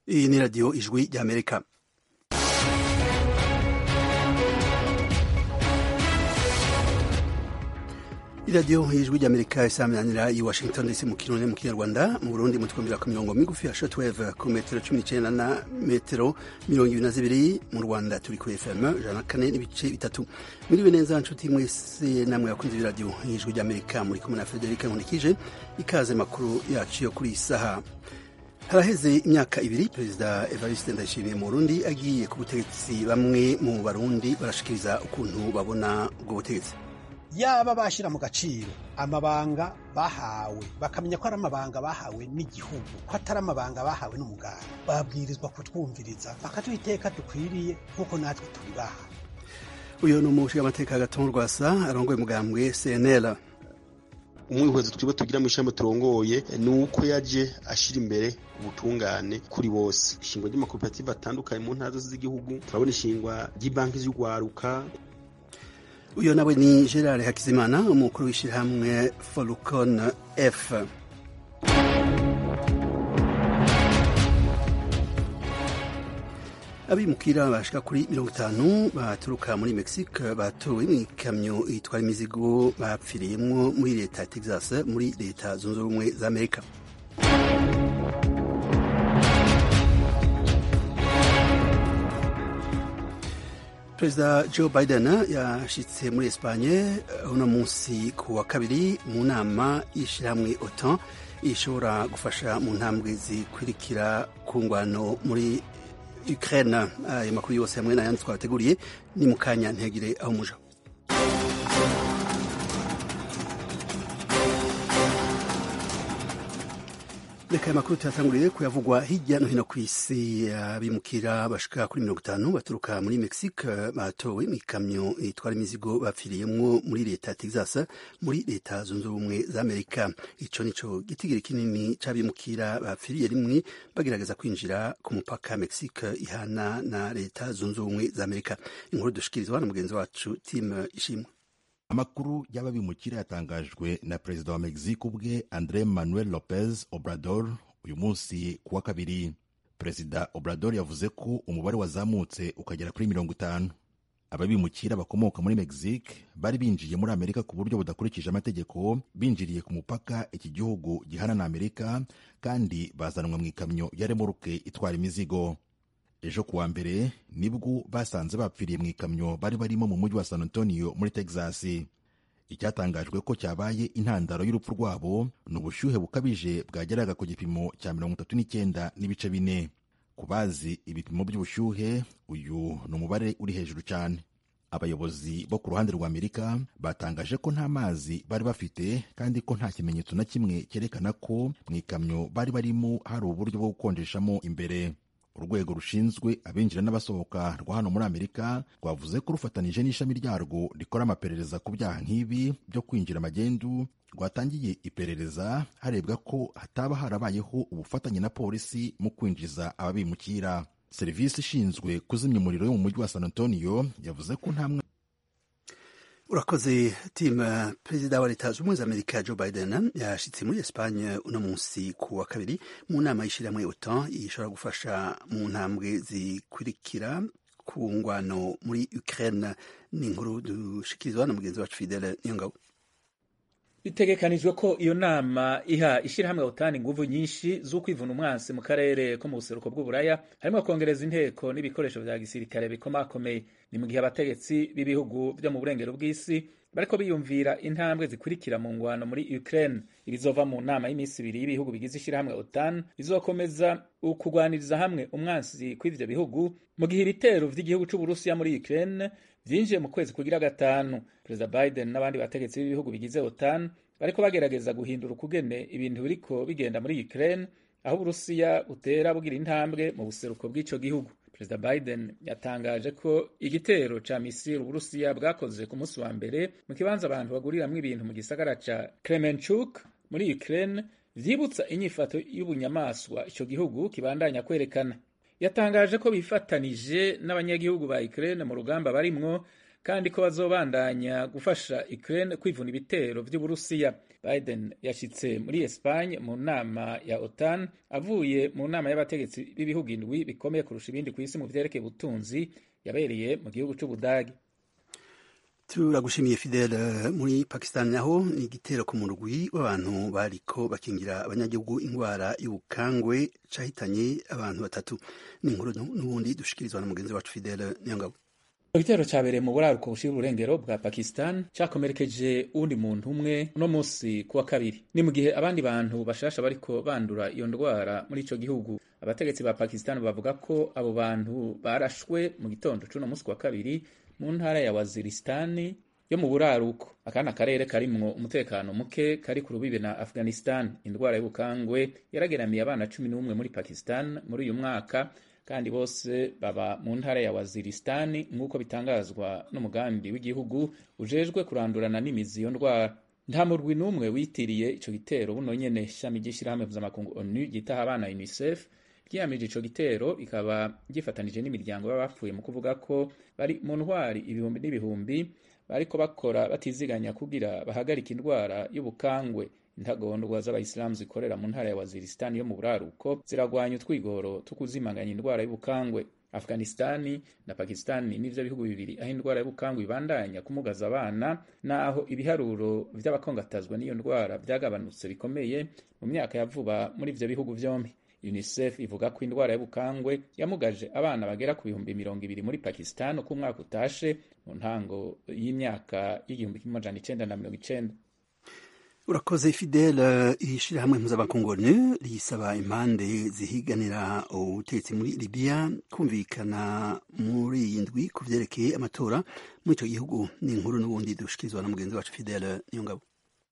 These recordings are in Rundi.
iyi ni radiyo ijwi ry'amerika iradiyo ijwi ry'amerika isaminanira i washington dc mu kirundi mu kinyarwanda mu burundi mutwumvira ku mirongo migufi ya shortwave ku metero cumi n'icenda na metero mirongo ibiri na zibiri mu rwanda turi kuri fm ijana na kane n'ibice bitatu mwiriwe neza nshuti mwese namwe bakunze ibiradiyo ijwi ry'amerika muri kumwe na federika nkundikije ikaze makuru yacu yo kuri iyi saha haraheze imyaka ibiri perezida evariste ndayishimiye mu burundi agiye ku butegetsi bamwe mu barundi barashikiriza ukuntu babona ubwo butegetsi yaba bashyira mu gaciro amabanga bahawe bakamenya ko ari amabanga bahawe n'igihugu ko atari amabanga bahawe n'umuganga babwirizwa kutwumviriza bakaduha iteka dukwiriye nk'uko natwe tubibaha uyu ni umushingamateka gatongo rwasa arongoye umugambwe cnl umwihwezo twibo tugira mu ishami turongoye ni uko yaje ashira imbere ubutungane kuri bose ishingwa ry'amakoperative atandukanye mu ntara z'igihugu turabona ishingwa ry'ibanki z'urwaruka uyu nawe ni gerard hakizimana umukuru w'ishyirahamwe forukon f abimukira bashika kuri mirongo itanu baturuka muri mexique batowe mu ikamyo itwara imizigo bapfiriyemwo muri leta ya texas muri leta zunze ubumwe za amerika perezida joe biden yashitse muri espanye uno munsi ku wa kabiri mu nama y'ishyirahamwe otan ishobora gufasha mu ntambwe zikurikira ku ngwano muri ukraine ayo makuru yose hamwe n'ayandi twabateguriye ni mu kanya ntihagire aho muja reka aya makuru tuyatanguriye kuyavugwa hirya no hino ku isi abimukira bashika kuri mirongo itanu baturuka muri mexique batowe mu ikamyo itwara imizigo bapfiriyemwo muri leta ya texas muri leta zunze ubumwe za amerika ico nico gitigiri kinini c'abimukira bapfiriye rimwe bagerageza kwinjira ku mupaka mexique ihana na leta zunze ubumwe za amerika inkuru dushikirizwa na mugenzi wacu tim ishimwe amakuru y'ababimukira yatangajwe na perezida wa mexique ubwe andre manuel lopez obrador uyu munsi ku wa kabiri perezida obrador yavuze ko umubare wazamutse ukagera kuri mirongo itanu ababimukira bakomoka muri mexique bari binjiye muri amerika ku buryo budakurikije amategeko binjiriye ku mupaka iki gihugu gihana na amerika kandi bazanwa mu ikamyo ya remoruke itwara imizigo ejo kuwa mbere nibwo basanze bapfiriye mu ikamyo bari barimo mu mujyi wa san antonio muri texas icyatangajwe ko cyabaye intandaro y'urupfu rwabo ni ubushyuhe bukabije bwageraga ku gipimo cya mirongo itatu n'icyenda n'ibice bine ku bazi ibipimo by'ubushyuhe uyu ni umubare uri hejuru cyane abayobozi bo ku ruhande rwa amerika batangaje ko nta mazi bari bafite kandi ko nta kimenyetso na kimwe cyerekana ko mu ikamyo bari barimo hari uburyo bwo gukonjeshamo imbere urwego rushinzwe abinjira n'abasohoka rwa hano muri amerika rwavuze ko rufatanije n'ishami ryarwo rikora amaperereza ku byaha nk'ibi byo kwinjira amagendu rwatangiye iperereza harebwa ko hataba harabayeho ubufatanye na polisi mu kwinjiza ababimukira serivisi ishinzwe kuzimya umuriro yo mu mujyi wa san antonio yavuze ko nta urakoze timu perezida wa leta zunze ubumwe za amerika joe biden yashitse muri espanye uno munsi ku wa kabiri mu nama y'ishyirahamwe otan ishobora gufasha mu ntambwe zikurikira ku ngwano muri ukraine ni inkuru dushikirizwa na mugenzi wacu fidele niyongabo bitegekanijwe ko iyo nama iha ishyirahamwe otani inguvu nyinshi z'ukwivuna umwansi mu karere ko mu buseruko bw'uburaya harimo kongereza inteko n'ibikoresho vya gisirikare bikomakomeye ni mu gihe abategetsi b'ibihugu vyo mu burengero bw'isi bariko biyumvira intambwe zikurikira mu ngwano muri Ukraine ibizova mu nama y'iminsi ibiri y'ibihugu bigize ishyirahamwe OTAN bizokomeza ukugwaniriza hamwe umwansi kw'ivyo bihugu mu gihe ibitero vy'igihugu c'Uburusiya muri Ukraine vyinjiye mu kwezi kugira gatanu perezida Biden n'abandi bategetsi b'ibihugu bigize OTAN bariko bagerageza guhindura ukugene ibintu biriko bigenda muri Ukraine aho Uburusiya butera bugira intambwe mu buseruko bw'ico gihugu perezida Biden yatangaje ko igitero ca misiri Uburusiya bwakoze ku munsi wa mbere mu kibanza abantu baguriramwo ibintu mu gisagara ca Kremenchuk muri Ukraine vyibutsa inyifato y'ubunyamaswa ico gihugu kibandanya kwerekana yatangaje ko bifatanije n'abanyagihugu ba Ukraine mu rugamba barimwo kandi ko bazobandanya gufasha Ukraine kwivuna ibitero vy'Uburusiya. Biden yashitse muri Espagne mu nama ya OTAN avuye mu nama y'abategetsi b'ibihugu indwi bikomeye kurusha ibindi ku isi mu vyerekeye ubutunzi yabereye mu gihugu c'Ubudagi. turagushimiye fidele muri pakistan naho ni igitero ku murwi w'abantu bariko bakingira abanyagihugu ingwara y'ubukangwe cahitanye abantu batatu ni inkuru n'ubundi dushikirizwa na mugenzi wacu fidele niyongabo igitero cyabereye mu buraruko bushira uburengero bwa pakistan cyakomerekeje uwundi muntu umwe uno munsi kuwa kabiri ni mu gihe abandi bantu bashasha bariko bandura iyo ndwara muri ico gihugu abategetsi ba pakistan bavuga ko abo bantu barashwe mu gitondo c'uno munsi kuwa kabiri mu ntara ya waziristani yo mu buraruko akana akarere karimwo umutekano muke kari ku rubibe na afghanistan indwara y'ubukangwe yarageramiye abana cumi n'umwe muri pakistan muri uyu mwaka kandi bose baba mu ntara ya waziristani nk'uko bitangazwa n'umugambi w'igihugu ujejwe kurandurana n'imizi iyo ndwara nta murwi n'umwe witiriye ico gitero buno nyene shami ry'ishirahamwe mpuzamakungu onu ryitaha abana unicef ryiyamije ico gitero rikaba ryifatanije n'imiryango y'abapfuye mu kuvuga ko bari mu ntwari ibihumbi n'ibihumbi bariko bakora batiziganya kugira bahagarika indwara y'ubukangwe intagondwa z'abayisilamu zikorera mu ntara ya waziristani yo mu buraruko ziragwanya utwigoro two kuzimanganya indwara y'ubukangwe afghanistani na pakistani nivyo bihugu bibiri aho indwara y'ubukangwe ibandanya kumugaza abana naho ibiharuro vy'abakongatazwa n'iyo ndwara vyagabanutse bikomeye mu myaka ya vuba muri ivyo bihugu vyombi unicef ivuga ko indwara y'ubukangwe yamugaje abana bagera ku bihumbi mirongo ibiri muri pakistan uko umwaka utashe mu ntango y'imyaka y'igihumbi kimwe amajana icenda na mirongo icenda urakoze fidele ishirahamwe mpuzamakungu onu risaba impande zihiganira ubutegetsi muri libiya kumvikana muri iyi ndwi ku vyerekeye amatora muri ico gihugu ni inkuru n'ubundi dushikirizwa na mugenzi wacu fidele niyongabo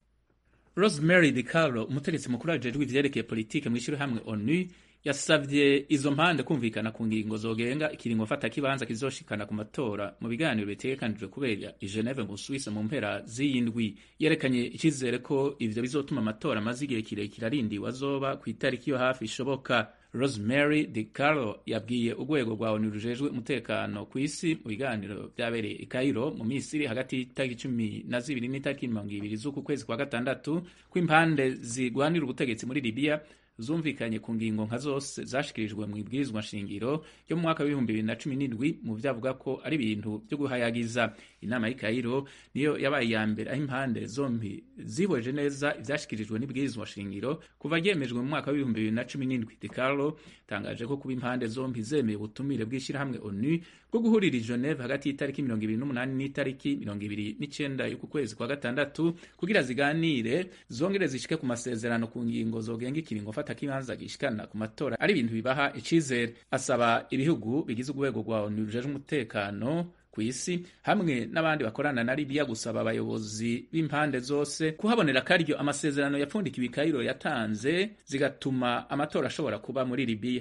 rosemary DiCarlo umutegetsi mukuru ajejwe ivyerekeye politike mw'ishirahamwe onu yasavye izo mpande kumvikana ku ngingo zogenga ikiringo fata kibanza kizoshikana ku matora mu biganiro bitegekanijwe kubera i Geneve mu Suisse mu mpera z'iyi ndwi yerekanye icizere ko ivyo bizotuma amatora amaze igihe kirekire arindiwe azoba ku itariki yo hafi ishoboka Rosemary DiCarlo yabwiye urwego rwa ONU rujejwe umutekano ku isi mu biganiro vyabereye i Cairo mu Misiri hagati y'itariki cumi na zibiri n'itariki mirongo ibiri z'uku kwezi kwa gatandatu ko impande zigwanira ubutegetsi muri Libya zumvikanye ku ngingo nka zose zashikirijwe mu ibwirizwa nshingiro yo mu mwaka w'ibihumbi bibiri na cumi n'indwi mu vyavuga ko ari ibintu vyo guhayagiza inama y'i Cairo niyo yabaye iya mbere aho impande zombi zihweje neza ivyashikirijwe n'ibwirizwa shingiro kuva ryemejwe mu mwaka w'ibihumbi bibiri na cumi n'indwi De Carlo tangaje ko kuba impande zombi zemeye ubutumire bw'ishirahamwe ONU bwo guhurira i Geneve hagati y'itariki mirongo ibiri n'umunani n'itariki mirongo ibiri n'icenda y'uku kwezi kwa gatandatu kugira ziganire zongere zishike ku masezerano ku ngingo zogenga ikiringo fata kibanza gishikana ku matora ari ibintu bibaha icizere asaba ibihugu bigize urwego rwa ONU rujejwe umutekano ku isi hamwe n'abandi bakorana na Libya gusaba abayobozi b'impande zose kuhabonera akaryo amasezerano yapfundikiwe i Cairo yatanze zigatuma amatora ashobora kuba muri Libya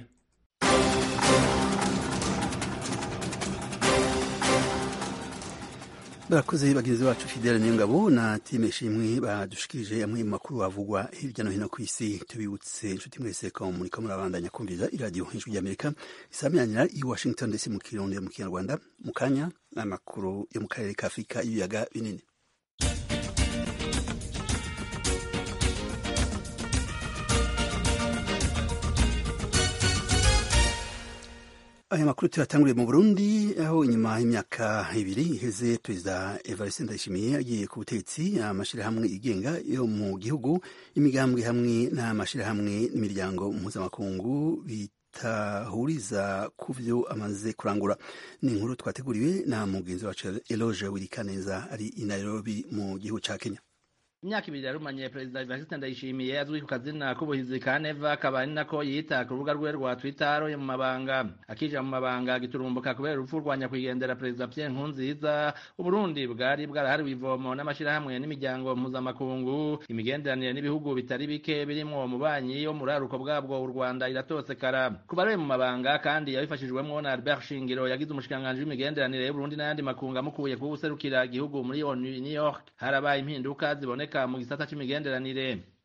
barakoze bagenzi bacu fidele niyongabo na time shimwe badushikirije amwe mu makuru avugwa hirya no hino ku isi tubibutse inshuti mwese ko muriko murabandanya kumviriza iradiyo ijwi ry'amerika isaminanira i washington ndetse mu kirundi mu kinyarwanda mu kanya n'amakuru yo mu karere ka afurika y'ibiyaga binini aya makuru tuyatanguriye mu burundi aho inyuma y'imyaka ibiri iheze perezida evariste ndayishimiye agiye ku butegetsi amashirahamwe yigenga yo mu gihugu imigambwe hamwe n'amashirahamwe n'imiryango mpuzamakungu bitahuriza ku vyo amaze kurangura ni inkuru twateguriwe na mugenzi wacu eloge wirikaneza ari i nairobi mu gihugu ca kenya imyaka ibiri yarumanye perezida Evariste Ndayishimiye azwi ku kazina k'ubuhizi ka Neva akaba ari nako yita ku rubuga rwe rwa Twitter aroye mu mabanga akija mu mabanga giturumbuka kubera urupfu rwa nyakwigendera perezida Pierre Nkurunziza Uburundi bwari bwarahariwe ivomo n'amashirahamwe n'imiryango mpuzamakungu imigenderanire n'ibihugu bitari bike birimwo umubanyi yo muri aruko bwabwo u Rwanda iratosekara kuba ari mu mabanga kandi yabifashijwemwo na Albert Shingiro yagize umushikiranganji w'imigenderanire y'Uburundi n'ayandi makungu amukuye kuwuserukira igihugu muri ONU New York harabaye impinduka ziboneka mu gisata c'imigenderanire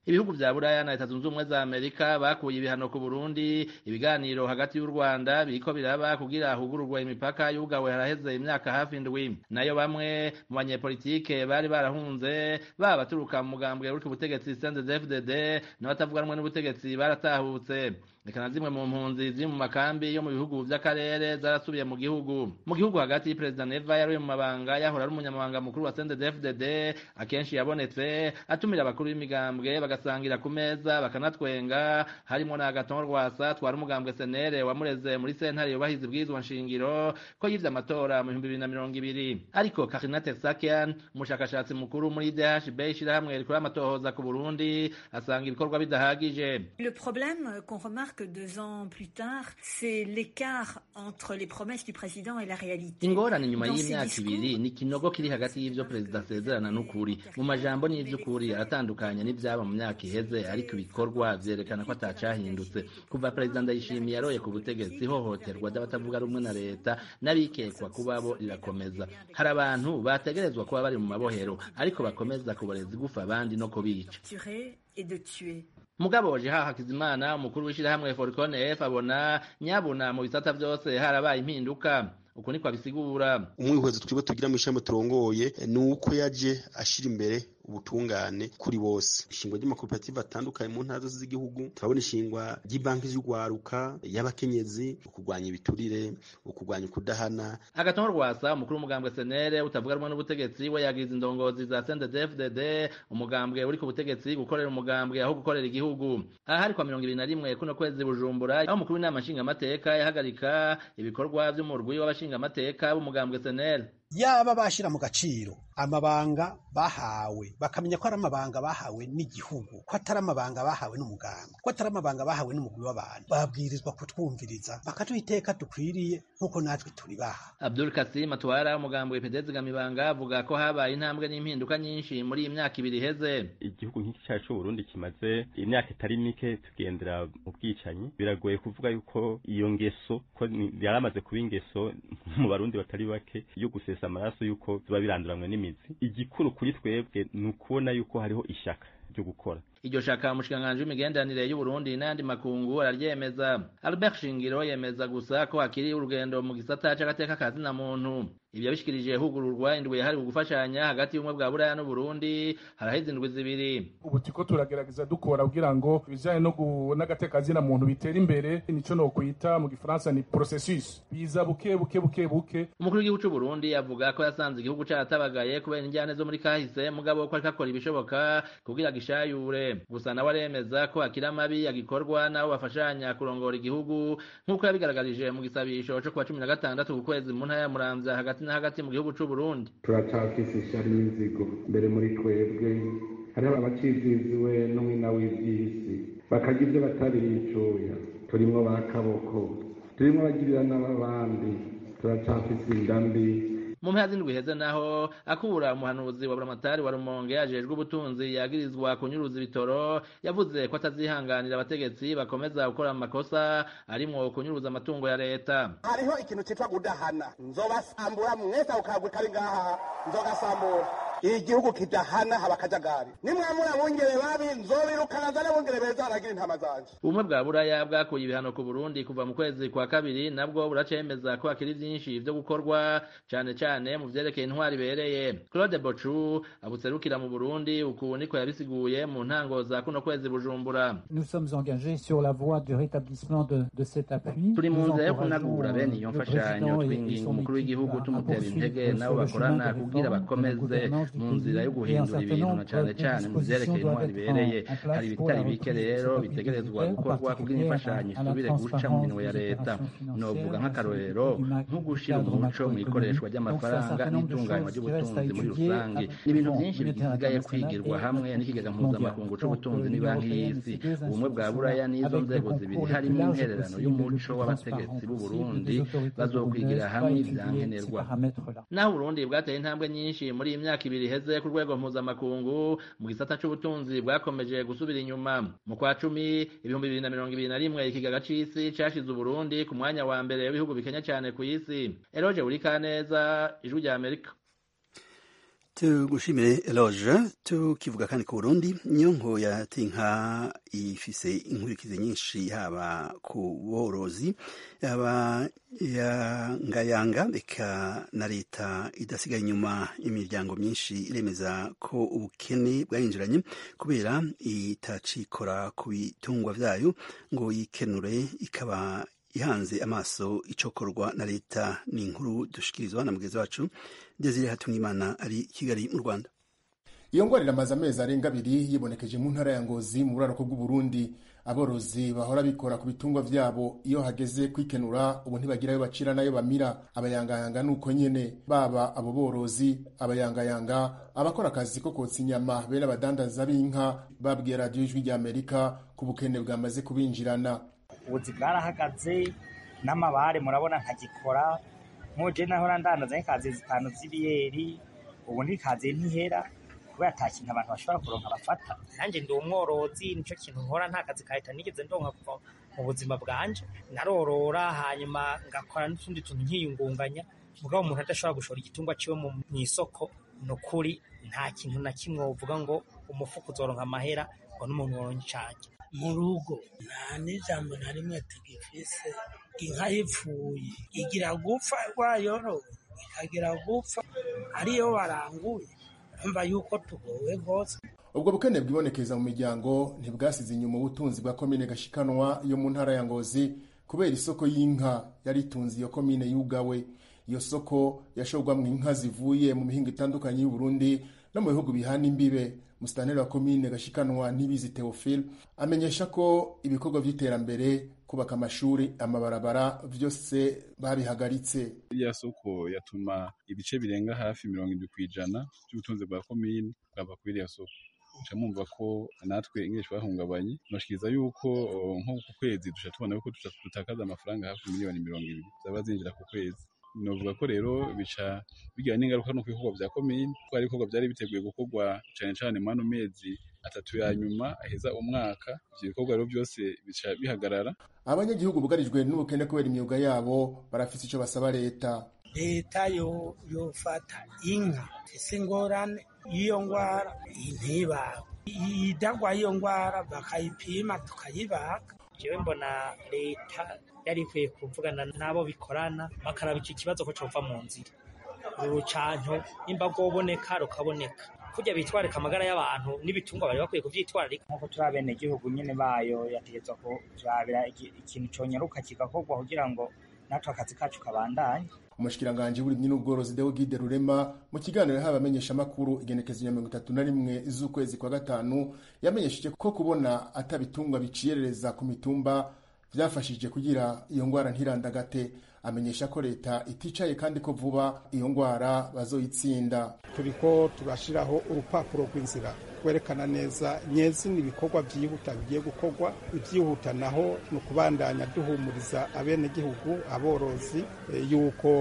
ibihugu vya buraya na leta zunze ubumwe za amerika bakuye ibihano ku burundi ibiganiro hagati y'u rwanda biriko biraba kugira hugururwe imipaka yugawe haraheze imyaka hafi indwi nayo bamwe mu banyepolitike bari barahunze baba baturuka mu mugambwe uri ku butegetsi cndfdd n'abatavuga rumwe n'ubutegetsi baratahutse reka na zimwe mu mpunzi ziri mu makambi yo mu bihugu vy'akarere zarasubiye mu gihugu mu gihugu hagati perezida neva yari mu mabanga yahora ari umunyamabanga mukuru wa cndfdd akenshi yabonetse atumira abakuru b'imigambwe bagasangira ku meza bakanatwenga harimo na agaton rwasa twari umugambwe senere wamureze muri sentare yubahiza ibwirizwa nshingiro ko yivye amatora mu bihumbi bibiri na mirongo ibiri ariko karina tersakian umushakashatsi mukuru muri dhb ishirahamwe rikora amatohoza ku burundi asanga ibikorwa bidahagije Le problème qu'on remarque deux ans plus tard, c'est l'écart entre les promesses du président et la réalité. ingorane nyuma Dans ces y'imyaka discours, ibiri ni ikinogo kiri hagati y'ivyo perezida asezerana n'ukuri mu majambo n'ivy'ukuri aratandukanye n'ivyaba mu myaka iheze ariko ibikorwa vyerekana ko atacahindutse kuva perezida ndayishimiye yaroye ku butegetsi ihohoterwa ry'abatavuga rumwe na leta n'abikekwa kuba bo rirakomeza hari abantu bategerezwa kuba bari mu mabohero ariko bakomeza kuboreza igufa abandi no kubica tuer et de tuer. mugabo jeha hakizimana umukuru w'ishirahamwe foricone f abona nyabuna mu bisata vyose harabaye impinduka uku niko abisigura umwihwezo twibo tugira mu ishami turongoye ni uko yaje ashira imbere ubutungane kuri bose ishingwa ry'amakoperative atandukanye mu ntara zose z'igihugu turabona ishingwa ry'ibanki z'urwaruka y'abakenyezi ukurwanya ibiturire ukurwanya ukudahana agatongo rwasa umukuru w'umugambwe senere utavuga rumwe n'ubutegetsi we yagize indongozi za cndfdd umugambwe uri ku butegetsi gukorera umugambwe aho gukorera igihugu aha hari kwa mirongo ibiri na rimwe kuno kwezi bujumbura aho umukuru w'inama nshingamateka yahagarika ibikorwa vy'umurwi w'abashingamateka b'umugambwe senere yaba bashira mu gaciro amabanga bahawe bakamenya ko ari amabanga bahawe n'igihugu ko atari amabanga bahawe n'umuganga ko atari amabanga bahawe n'umugwi w'abantu babwirizwa kutwumviriza bakaduha iteka dukwiriye nk'uko natwe turi baha abdul kasim atwara umugambi w'ipedezi gamibanga avuga ko habaye intambwe n'impinduka nyinshi muri iyi myaka ibiri iheze igihugu nk'iki cyacu c'uburundi kimaze imyaka itari mike tugendera mu bwicanyi biragoye kuvuga yuko iyo ngeso ko ni- yaramaze kuba ingeso mu barundi batari bake yo gusesa amaraso yuko biba biranduranwe n'imizi igikuru kuri twebwe ni ukubona yuko hariho ishyaka ryo gukora iryo shaka umushikiranganji w'imigenderanire y'uburundi n'ayandi makungu araryemeza albert shingiro yemeza gusa ko hakiri urugendo mu gisata c'agateka ka zina muntu ibyo yabishikirije hugururwa indwi yahariwe gufashanya hagati y'ubumwe bwa buraya n'uburundi haraheze indwi zibiri ubu turiko turagerageza dukora kugira ngo ibijanye no gu- n'agatekazina muntu bitera imbere nico nokwita mu gifaransa ni processus biza buke buke buke buke umukuru w'igihugu c'uburundi avuga ko yasanze igihugu caratabagaye kubera injyane zo muri kahise mugabo ko ariko akora ibishoboka kugira gishayure gusa nawe aremeza ko hakiri amabi agikorwa n'abo bafashanya kurongora igihugu nk'uko yabigaragarije mu gisabisho co kuwa cumi na gatandatu ku kwezi mu ntara ya muramvya hagati na hagati mu gihugu c'uburundi turacafise ishyari n'inzigo mbere muri twebwe hariho abaciziziwe n'umwina w'ivy'isi bakarya ivyo batariyicuya turimwo ba kaboko turimwo abagirira n'ababandi turacafise inda mbi mu mpera z'indwi iheze naho akura umuhanuzi wa buramatari wa rumonge ajejwe ubutunzi yagirizwa kunyuruza ibitoro yavuze ko atazihanganira abategetsi bakomeza gukora amakosa arimwo kunyuruza amatungo ya leta hariho ikintu citwa gudahana nzobasambura mwese ako kagwi kari ngaha nzogasambura igihugu kidahana haba akajagari nimwamura bungere babi nzobirukana zane bungere beza haragira intama zanje ubumwe bwa buraya bwakuye ibihano ku burundi kuva mu kwezi kwa kabiri nabwo buracemeza ko hakiri vyinshi vyo gukorwa cane cane mu vyerekeye intwari ibereye claude bocu abuserukira mu burundi uku niko yabisiguye mu ntango za kuno kwezi bujumbura Nous sommes engagés sur la voie du rétablissement de, de cet appui. turi mu Nous nzira yo encourageons, kunagura bene iyo le mfashanyo président et- et twinginga son umukuru équipe w'igihugu à- à tumutera poursuivre intege sur nabo le bakorana chemin de kugira réforme de la bakomeze gouvernance du mu pays nzira yo et un guhindura certain ibintu na nombre cane de cane mu vyerekeye dispositions intwari doivent ibereye être en- en hari place pour la ibitari bike reprise de rero cet appui bitegerezwa budgétaire, en gukorwa kugira particulier imfashanyo à- à la isubire guca mu transparence minwe ya des leta opérations financières, novuga la nk'akarorero sécurité du ma- nko gushira cadre umuco mu ikoreshwa macroéconomique. ry'amafaranga Donc, c'est un certain nombre de n'itunganywa choses qui restent à ry'ubutunzi muri étudier rusange avec ni ibintu le vyinshi Fonds bigisigaye monétaire kwigirwa international hamwe et n'ikigega mondial. mpuzamakungu Donc, c'ubutunzi l'Union n'ibanki européenne, y'isi ces deux ubumwe bwa buraya n'izo avec des nzego concours zibiri le plus harimo large intererano possible, le y'umuco plus w'abategetsi transparent b'u possible Burundi des autorités bazokwigira burundaises, hamwe pas étudier ces ivyankenerwa paramètres-là. naho uburundi bwateye intambwe nyinshi muri iyi myaka ibiri iheze ku rwego mpuzamakungu mu gisata c'ubutunzi bwakomeje gusubira inyuma mu kwa cumi ibihumbi bibiri na mirongo ibiri na rimwe ikigaga c'isi cashize uburundi ku mwanya wa mbere w'ibihugu bikenya cane ku isi eroje buri kaneza ijwi rya amerika tugushimire eloge tukivuga kandi ku burundi nyonko ya tinka ifise inkurikizi nyinshi haba ku borozi yaba yangayanga eka na leta idasigaye inyuma imiryango myinshi iremeza ko ubukene bwayinjiranye kubera itacikora ku bitungwa vyayo ngo yikenure ikaba ihanze amaso icokorwa na leta ni inkuru dushikirizwa na mugenzi wacu Desire Hatungimana ari Kigali mu Rwanda iyo ngwara iramaze amezi arenga abiri yibonekeje mu ntara ya Ngozi mu buraruko bw'Uburundi aborozi bahora bikora ku bitungwa vyabo iyo hageze kwikenura ubu ntibagira ayo bacira n'ayo bamira abayangayanga nuko nyene baba abo borozi abayangayanga abakora akazi ko kotsa inyama bene abadandaza b'inka babwiye radiyo ijwi rya Amerika ku bukene bwamaze kubinjirana ubuzi bwarahagaze n'amabare murabona nkagikora nkuje nahora ndandaza nk'ikazi zitanu z'ibiyeri ubu ntikazi ntihera kubera ata kintu abantu bashobora kuronka bafata nanjye ndi umworozi nico kintu nkora nta kazi kahita nigeze ndonka kuva mu buzima bwanje narorora hanyuma ngakora n'utundi tuntu nkiyungunganya mugabo umuntu adashobora gushora igitungwa ciwe mu isoko ni ukuri nta kintu na kimwe wovuga ngo umufuka uzoronka amahera ngo n'umuntu woronka icange mu rugo nta n'ijambo na rimwe tugifise inka yipfuye igira gupfa rwayorowe ikagira gupfa ariyo baranguye urumva yuko tugowe rwose ubwo bukene bwibonekeza mu miryango ntibwasize inyuma ubutunzi bwa komine gashikanwa yo mu ntara ya ngozi kubera isoko y'inka yari itunze iyo komine yugawe iyo soko yashorwamwo inka zivuye mu mihingo itandukanye y'uburundi no mu bihugu bihana imbibe musitanteri wa komine gashikanwa ntibizi theophile amenyesha ko ibikorwa by'iterambere kubaka amashuri amabarabara byose babihagaritse iriya soko yatuma ibice birenga hafi mirongo indwi ku ijana by'ubutunzi bwa komine bwava kuri iriya soko nca mumva ko natwe ingeshi bahungabanye noshikiriza yuko nko ku kwezi duca tubona yuko dutakaza amafaranga hafi miliyoni mirongo ibiri zaba zinjira ku kwezi novuga ko rero bica bigira n'ingaruka no ku bikorwa vya komine ko hari ibikorwa vyari biteguye gukorwa cane cane mu ano mezi atatu ya nyuma aheza umwaka ivyo bikorwa rero vyose bica bihagarara abanyagihugu bugarijwe n'ubukene kubera imyuga yabo barafise ico basaba leta leta yo yofata inka ese ingorane y'iyo ngwara ntibaga idagwa y'iyo ngwara bakayipima tukayibaga jewe mbona leta yari ikwiye kuvugana n'abo bikorana bakaraba iki kibazo ko cova mu nzira urucanco nimba rwoboneka rukaboneka kurya bitwarika amagara y'abantu n'ibitungwa bari bakwiye kuvyitwararika nk'uko turi abenegihugu nyene bayo yategetswa kurabira ikintu conyaruka kigakorwa kugira ngo natwe akazi kacu kabandanye umushikiranganji w'uburimyi n'ubworozi Deogide Rurema mu kiganiro yahawe abamenyeshamakuru igenekezo ya mirongo itatu na rimwe z'ukwezi kwa gatanu yamenyesheje ko kubona atabitungwa biciyerereza ku mitumba vyafashije kugira iyo ngwara ntirandagate amenyesha ko leta iticaye kandi ko vuba iyo ngwara bazoyitsinda turiko turashiraho urupapuro rw'inzira kwerekana neza nyezina ibikorwa vyihuta bigiye gukorwa ivyihuta naho ni ukubandanya duhumuriza abenegihugu aborozi e, yuko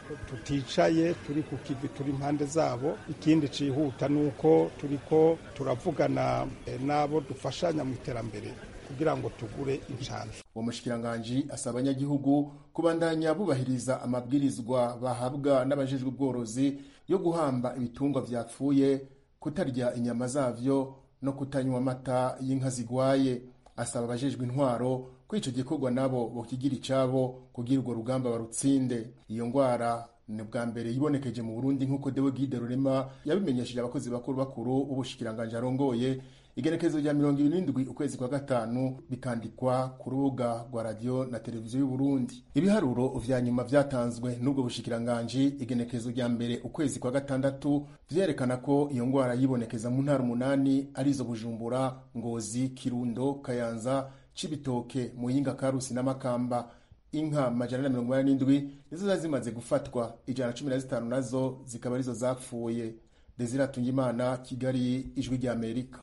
tuticaye turi ku kivi turi impande zabo ikindi cihuta ni uko turiko turavugana e, n'abo dufashanya mu iterambere kugira ngo tugure inshanjo uwo mushikiranganji asaba abanyagihugu kubandanya bubahiriza amabwirizwa bahabwa n'abajejwe ubworozi yo guhamba ibitungwa vyapfuye kutarya inyama zavyo no kutanywa amata y'inka zigwaye asaba abajejwe intwaro ko ico gikorwa nabo bokigira icabo kugira urwo rugamba barutsinde iyo ngwara ni bwa mbere yibonekeje mu burundi nk'uko dewe gide rurema yabimenyesheje abakozi bakuru bakuru b'ubushikiranganji arongoye igenekerezo rya mirongo ibiri n'indwi ukwezi kwa gatanu bikandikwa ku rubuga rwa radiyo na televiziyo y'uburundi ibiharuro vya nyuma vyatanzwe n'ubwo bushikiranganji igenekerezo rya mbere ukwezi kwa gatandatu vyerekana ko iyo ngwara yibonekeza mu ntara umunani arizo bujumbura ngozi kirundo kayanza cibitoke muyinga karusi n'amakamba inka majana na mirongo inani n'indwi nizo zari zimaze gufatwa ijana na cumi na zitanu nazo zikaba arizo zapfuye desire tungimana kigali ijwi rya amerika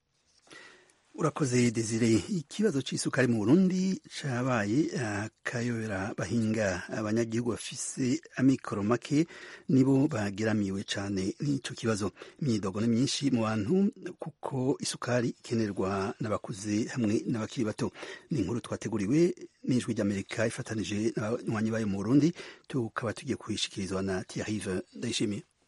urakoze desire ikibazo c'isukari mu burundi cabaye akayobera bahinga abanyagihugu bafise amikoro make nibo bageramiwe cane n'ico kibazo imyidogo ni myinshi mu bantu kuko isukari ikenerwa n'abakuze hamwe n'abakiri bato ni inkuru twateguriwe n'ijwi ry'amerika ifatanije n'abanywanyi bayo mu burundi tukaba tugiye kuyishikirizwa na tiarive ndayishimiye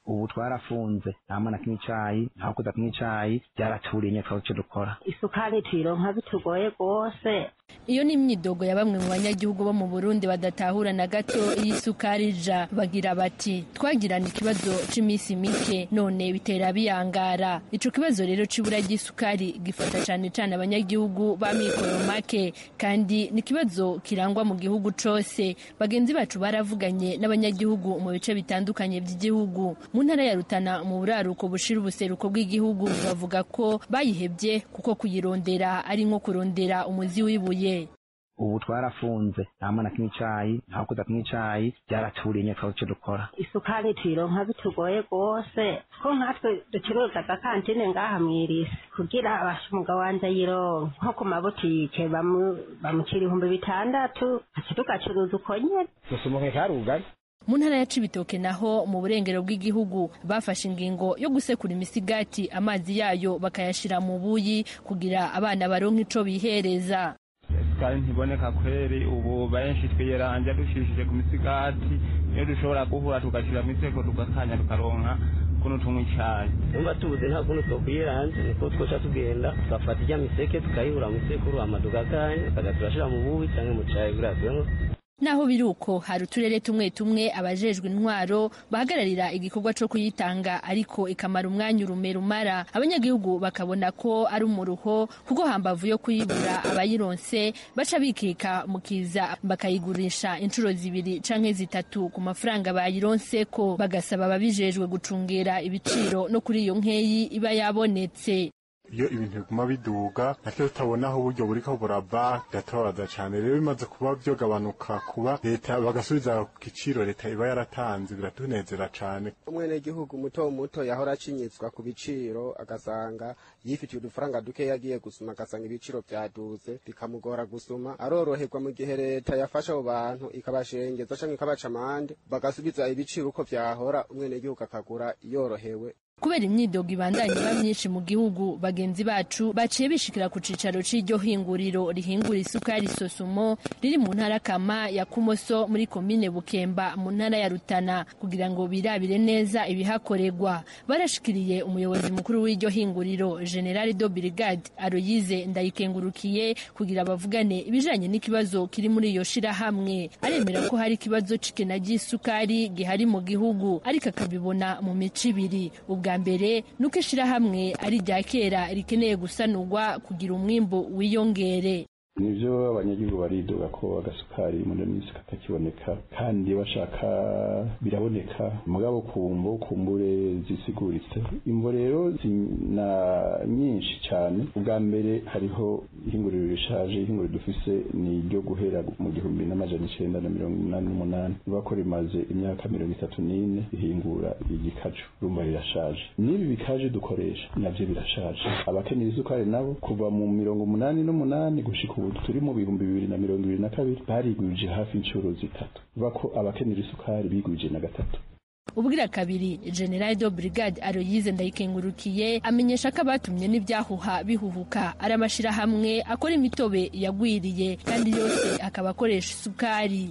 ubu twarafunze nta mwana kimwe icayi nta kuza kimwe icayi byaraturiye nyine twaba icyo dukora isukari tuyironka bitugoye rwose iyo ni imyidogo ya bamwe mu banyagihugu bo mu burundi badatahura na gato iyi sukari ija bagira bati twagirana ikibazo c'iminsi mike none bitera biyangara ico kibazo rero c'ibura ry'isukari gifata cane cane abanyagihugu ba mikoro make kandi ni ikibazo kirangwa mu gihugu cose bagenzi bacu baravuganye n'abanyagihugu mu bice bitandukanye by'igihugu mu ntara ya rutana mu buraruko bushira ubuseruko bw'igihugu bavuga ko bayihebye kuko kuyirondera ari nko kurondera umuzi w'ibuye ubu twarafunze nta mwana kimwe icayi nta kuza kimwe icayi byaraturiye nyine twaba icyo dukora isukari tuyironka bitugoye rwose ko nkatwe ducuruza agakantine ngaha mw'irisi kugira abasha umugabo wanje ayironke nko ku mabutike bamucira ibihumbi bitandatu aca tugacuruza uko nyene dusumuke karugari mu ntara ya cibitoke naho mu burengero bw'igihugu bafashe ingingo yo gusekura imisigati amazi yayo bakayashira mu buyi kugira abana baronke ico bihereza isukari ntiboneka kweri ubu benshi twiyeranja dushishije ku misigati iyo dushobora guhura tugashyira mu iseko tugakanya tukaronka kuno tunywa icayi numva tubuze nta kuntu twokwiyeranja niko twoca tugenda tugafata ijya miseke tukayihura mu isekuru hama tugakanya tukaja turashira mu bubi canke mu cayi kugira tunywe naho biri uko hari uturere tumwe tumwe abajejwe intwaro bahagararira igikorwa co kuyitanga ariko ikamara umwanya urume rumara abanyagihugu bakabona ko ari umuruho kuko hambavu yo kuyibura abayironse baca bikika mu kiza bakayigurisha inshuro zibiri canke zitatu ku mafaranga bayironseko bagasaba ababijejwe gucungera ibiciro no kuri iyo nkeyi iba yabonetse iyo ibintu biguma biduga natwe tutabona aho uburyo buriko burava biratubabaza cane rero bimaze kuba vyogabanuka kuba leta bagasubiza ku giciro leta iba yaratanze biratunezera cane umwenegihugu muto muto yahora acinyizwa ku biciro agasanga yifitiye udufaranga duke yagiye gusuma agasanga ibiciro vyaduze bikamugora gusuma aroroherwa mu gihe leta yafasha abo bantu ikabashengeza canke ikabaca amande bagasubiza ibiciro uko vyahora umwenegihugu akagura yorohewe kubera imyidogo ibandanya iba myinshi mu gihugu bagenzi bacu baciye bishikira ku cicaro c'iryo hinguriro rihingura isukari sosumo riri mu ntara kama ya kumoso muri komine bukemba mu ntara ya rutana kugira ngo birabire neza ibihakorerwa barashikiriye umuyobozi mukuru w'iryo hinguriro general do brigade aroyize ndayikengurukiye kugira bavugane ibijanye n'ikibazo kiri muri iyo shirahamwe aremera ko hari ikibazo c'ikena ry'isukari gihari mu gihugu ariko akabibona mu mico ibiri ubwa mbere nuko ishirahamwe ari irya kera rikeneye gusanurwa kugira umwimbu wiyongere nivyo abanyagihugu baridoga ko agasukari muri minsi katakiboneka kandi bashaka biraboneka mugabo kumvo kumbure zisiguritse imvo rero zina nyinshi cyane ubwa mbere hariho ihinguriro rishaje ihinguriro dufise ni iryo guhera mu gihumbi n'amajana icenda na mirongo umunani n'umunani riba ko rimaze imyaka mirongo itatu n'ine rihingura igikaju rumva rirashaje n'ibi bikaje dukoresha navyo birashaje abakeneye isukari nabo kuva mu mirongo umunani n'umunani gushika ubu turi mu bihumbi bibiri na mirongo ibiri na kabiri barigwije hafi inshuro zitatu bivuga ko abakenera isukari bigwije na gatatu ubwira kabiri general do brigade aroyize ndayikengurukiye amenyesha ko abatumye n'ibyahuha bihuhuka ari amashirahamwe akora imitobe yagwiriye kandi yose akaba akoresha isukari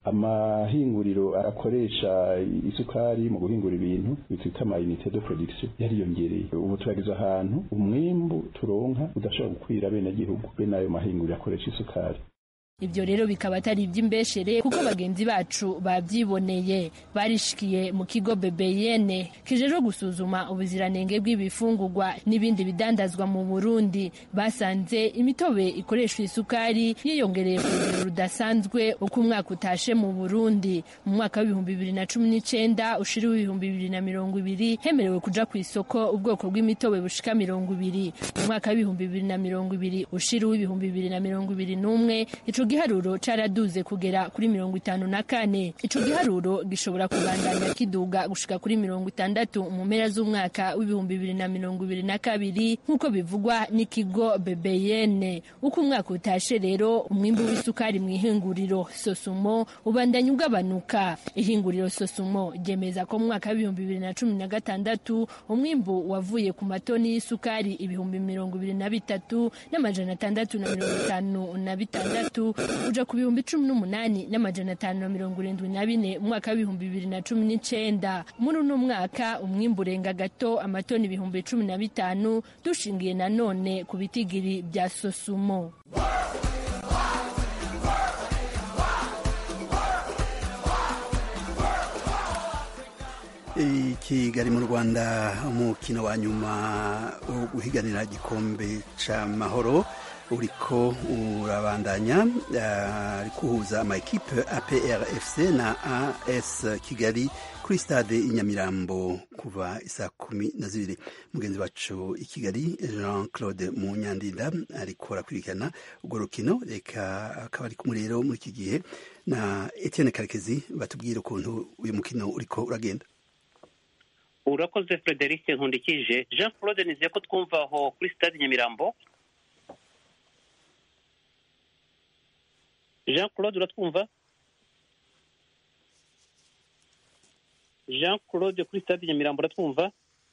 amahinguriro akoresha isukari mu guhingura ibintu bitwita amayinite de production yariyongereye ubu turageze ahantu umwimbu turonka udashobora gukwira bene gihugu bene ayo mahinguriro akoresha isukari ibyo rero bikaba atari iby'imbeshere kuko bagenzi bacu babyiboneye barishikiye mu kigo bebeyene kijejwe gusuzuma ubuziranenge bw'ibifungurwa n'ibindi bidandazwa mu burundi basanze imitobe ikoreshwa isukari yiyongereye ku rugero rudasanzwe uko umwaka utashe mu burundi mu mwaka w'ibihumbi bibiri na cumi n'icenda ushira w'ibihumbi bibiri na mirongo ibiri hemerewe kuja ku isoko ubwoko bw'imitobe bushika mirongo ibiri mu mwaka w'ibihumbi bibiri na mirongo ibiri ushira w'ibihumbi bibiri na mirongo ibiri n'umwe ico giharuro caraduze kugera kuri mirongo itanu na kane ico giharuro gishobora kubandanya kiduga gushika kuri mirongo itandatu mu mpera z'umwaka w'ibihumbi bibiri na mirongo ibiri na kabiri nk'uko bivugwa n'ikigo bebeyene uko umwaka utashe rero umwimbu w'isukari mu ihinguriro sosumo ubandanya ugabanuka ihinguriro sosumo ryemeza ko mu mwaka w'ibihumbi bibiri na cumi na gatandatu umwimbu wavuye ku matoni y'isukari ibihumbi mirongo ibiri na bitatu n'amajana atandatu na mirongo itanu na bitandatu bitatu uja ku bihumbi cumi n'umunani n'amajana atanu na mirongo irindwi na bine mu mwaka w'ibihumbi bibiri na cumi n'icenda muri uno mwaka umwimbu urenga gato amatoni ibihumbi cumi na bitanu dushingiye nanone ku bitigiri bya sosumo i kigali mu rwanda umukino wa nyuma wo guhiganira igikombe c'amahoro uriko urabandanya ari kuhuza amakipe APRFC na AS Kigali kuri stade inyamirambo kuva isaa kumi na zibiri mugenzi wacu i Kigali Jean Claude Munyandinda ariko arakurikirana urwo rukino reka akaba ari kumwe rero muri iki gihe na Etienne Karekezi batubwira ukuntu uyu mukino uriko uragenda urakoze frederic nkundikije jean claude nizeye ko twumva aho kuri stade nyamirambo jean claude uratwumva jean claude kuri stade nyamirambo uratwumva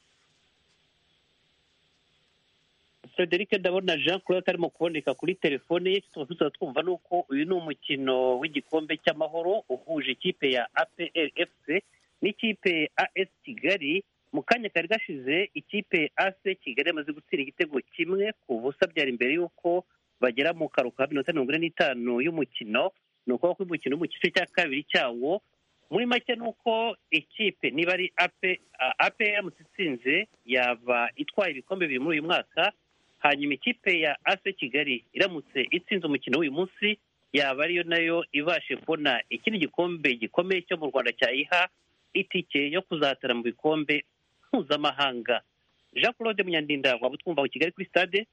frederic ndabona jean claude atarimo kuboneka kuri telefone ye tuba tuba twumva nuko uyu ni umukino w'igikombe cy'amahoro uhuje ikipe ya APRFC n'ikipe AS Kigali mu kanya kari gashize ikipe AS Kigali yamaze gutsinda igitego kimwe ku busa byari imbere y'uko bagera mu karuhuko ka minota mirongo ine n'itanu y'umukino ni ukuvuga ko umukino mu gice cya kabiri cyawo muri make ni uko ikipe niba ari APR itsinze yaba itwaye ibikombe bibiri muri uyu mwaka hanyuma ikipe ya AS Kigali iramutse itsinze umukino w'uyu munsi yaba ariyo nayo ibashe kubona ikindi gikombe gikomeye cyo mu Rwanda cyayiha itike yo kuzatara mu bikombe mpuzamahanga jean claude munyandinda waba utwumva kigali kuri stade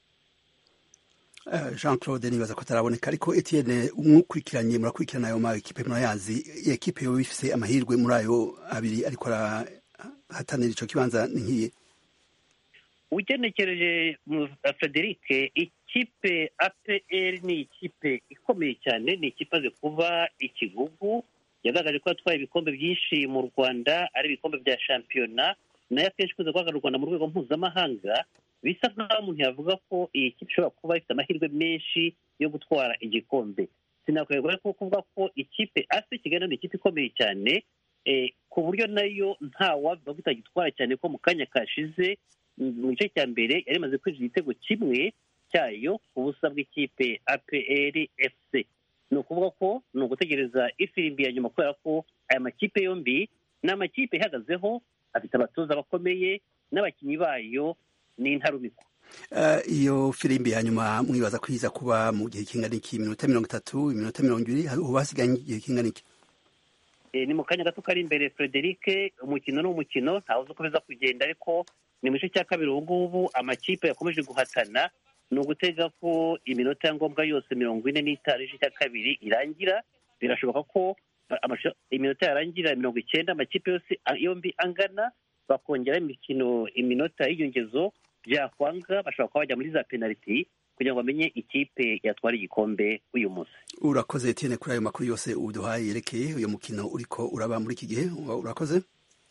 jean claude nibaza ko ataraboneka ariko etienne umwukurikiranye murakurikirana ayo ma ekipe murayazi ekipe yoba ifise amahirwe muri ayo abiri ariko arahatanira ico kibanza ni nkiye ugenekereje frederic ikipe apr ni ikipe ikomeye cyane ni ikipe aze kuba ikigugu yagaragaje ko yatwaye ibikombe byinshi mu rwanda ari ibikombe bya shampiyona nayo akenshi ikunze guhagarara u rwanda mu rwego mpuzamahanga bisa nk'aho umuntu yavuga ko iyi kipe ishobora kuba ifite amahirwe menshi yo gutwara igikombe sinakwegura ko kuvuga ko ikipe ase kigali ni ikipe ikomeye cyane ku buryo nayo nta wavuga ko itagitwara cyane ko mu kanya kashize mu gice cya mbere yari imaze kwinjiza igitego kimwe cyayo ku busa bw'ikipe apr fc ni ukuvuga ko ni ugutegereza ifirimbi ya nyuma kubera ko aya makipe yombi ni amakipe ihagazeho afite abatoza bakomeye n'abakinnyi bayo ni intarumikwa iyo firimbi ya nyuma mwibaza ko iza kuba mu gihe kingana iki iminota mirongo itatu iminota mirongo ibiri uba hasigaye igihe kingana iki ni mu kanya gato kari imbere frederic umukino ni umukino ntawe uzi uko biza kugenda ariko ni mu gice cya kabiri ubu ngubu amakipe yakomeje guhatana ni ugutega ko iminota ya ngombwa yose mirongo ine n'itanu igice cya kabiri irangira birashoboka ko iminota yarangira mirongo icyenda amakipe yose yombi angana bakongera imikino iminota y'inyongezo byakwanga bashobora kuba bajya muri za penaliti kugira ngo bamenye ikipe yatwara igikombe uyu munsi urakoze Etienne kuri ayo makuru yose uduhaye yerekeye uyu mukino uriko uraba muri iki gihe urakoze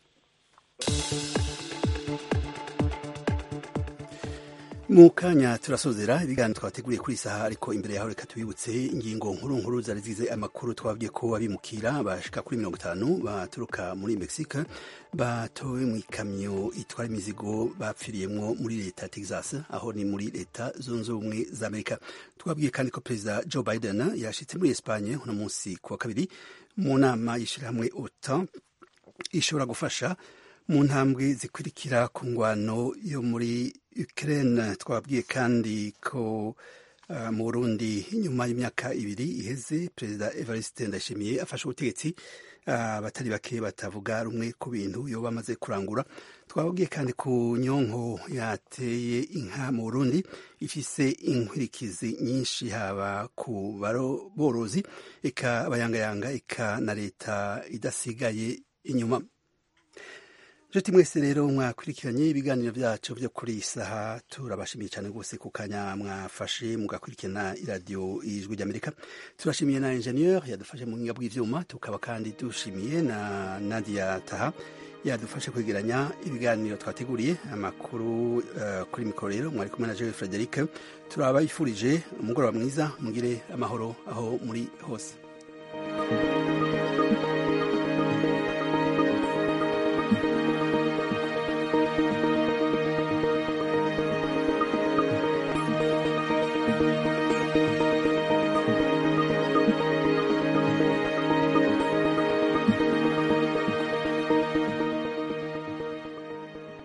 mu kanya turasozera ibiganiro twateguriye kuri isaha ariko imbere yaho reka tubibutse ingingo nkuru nkuru zari zigize amakuru twabwiye ko abimukira bashika kuri mirongo itanu baturuka muri mexique batowe mu ikamyo itwara imizigo bapfiriyemwo muri leta ya texas aho ni muri leta zunze ubumwe za amerika twabwiye kandi ko perezida joe biden yashitse muri espagne uno munsi ku wa kabiri mu nama y'ishirahamwe otan ishobora gufasha mu ntambwe zikurikira ku ngwano yo muri Ukraine twabwiye kandi ko uh, mu Burundi nyuma y'imyaka ibiri iheze perezida Evariste Ndayishimiye afashe ubutegetsi abatari uh, bake batavuga rumwe ku bintu yo bamaze kurangura twababwiye kandi ku nyonko yateye inka mu Burundi ifise inkwirikizi nyinshi haba ku borozi eka abayangayanga eka na leta idasigaye inyuma nshuti mwese rero mwakurikiranye ibiganiro byacu byo kuri iyi saha turabashimiye cyane rwose ku kanya mwafashe mugakurikirana iradiyo ijwi ry'amerika turashimiye na enjeniyeri yadufashe mu buhinga bw'ibyuma tukaba kandi dushimiye na nadia taha yadufashe kwegeranya ibiganiro twateguriye amakuru uh, kuri mikoro rero mwari kumwe na jewe frederic turabayifurije umugoroba mwiza mugire amahoro aho muri hose